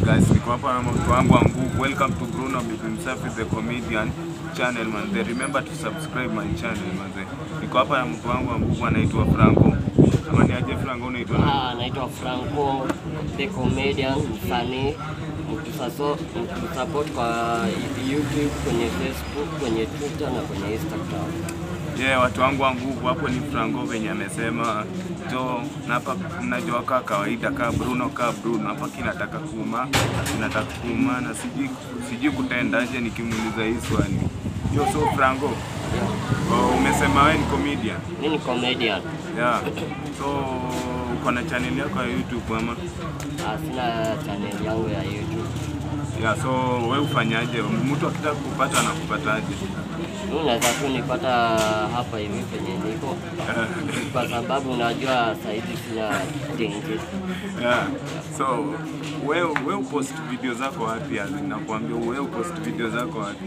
guys, niko hapa na mtu wangu wa nguvu. Welcome to Bruno Bibi Msafi the comedian channel man. They remember to subscribe my channel man. Niko hapa na mtu wangu wa nguvu anaitwa Franco. Kama ni aje Franco unaitwa nani? Ah, naitwa Franco the comedian, msanii mtusaso- mtusupport kwa YouTube, kwenye Facebook, kwenye Twitter na kwenye Instagram. Yeah, watu wangu wa nguvu hapo ni Franco venye amesema jo, na hapa mnajua kaa kawaida kaa Bruno kaa Bruno hapa kinataka kuuma, kinataka kuuma na sijui sijui kutendaje nikimuuliza hii swali. Yo, so Franco, Yeah. oh, umesema wewe ni comedian. Mimi ni comedian. Yeah. So uko na channel yako ya YouTube ama? Ah, sina channel yangu ya YouTube. Yeah, so wewe ufanyaje? Mtu akitaka kupata anakupataje? Mimi naweza tu nipata hapa hivi penye niko kwa sababu unajua saizi sina dengue. Yeah. So wewe wewe upost video zako wapi? Yaani nakwambia wewe upost video zako wapi?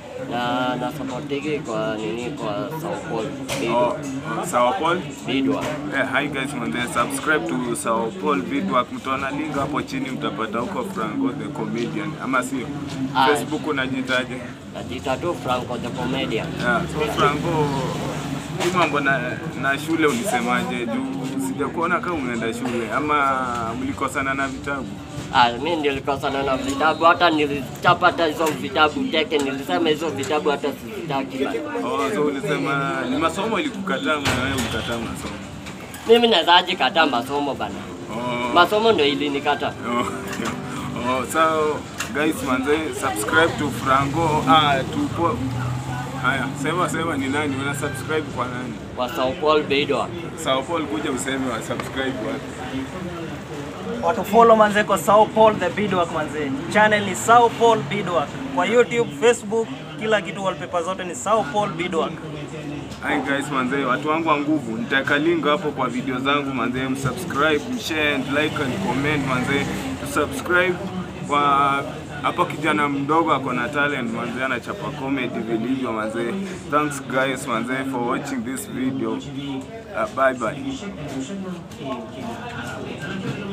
na na supportigi kwa nini kwa Sao Paulo Oh, oh, Sawa Paul. Bidwa. Eh, hi guys man, then subscribe to Sawa Paul video. Mtaona link hapo chini mtapata huko Franco the comedian. Ama sio? Ah. Facebook unajitaje? Najiita tu Franco the comedian. Yeah, so Franco, hii mambo na, na shule ulisemaje? Juu sijakuona kama unaenda shule ama mlikosana na vitabu? Ah, mimi nilikosana na vitabu hata nilichapata hizo vitabu teke, nilisema hizo vitabu hata sizitaki bana. Oh, so ulisema ni masomo ilikukataa na wewe ulikataa masomo. Mimi nawezaje kataa masomo bana? Oh, Masomo ndio ilinikata. oh, oh, so guys manze subscribe to Franco ah to po Haya, sema sema ni nani? Una subscribe kwa nani? Kwa Sao Paulo Bidwa. Sao Paul kuja useme wa subscribe wapi? watu follow manze kwa Sao Paul the Beadwork manze. Channel ni Sao Paul Beadwork. Kwa YouTube, Facebook, kila kitu wallpaper zote ni Sao Paul Beadwork. Hi guys manze, watu wangu wa nguvu, nitaweka link hapo kwa video zangu manze, msubscribe, mshare and like and comment manze, subscribe kwa hapa kijana mdogo ako na talent manze, anachapa comedy vilivyo manze. Thanks guys manze for watching this video. Uh, bye bye.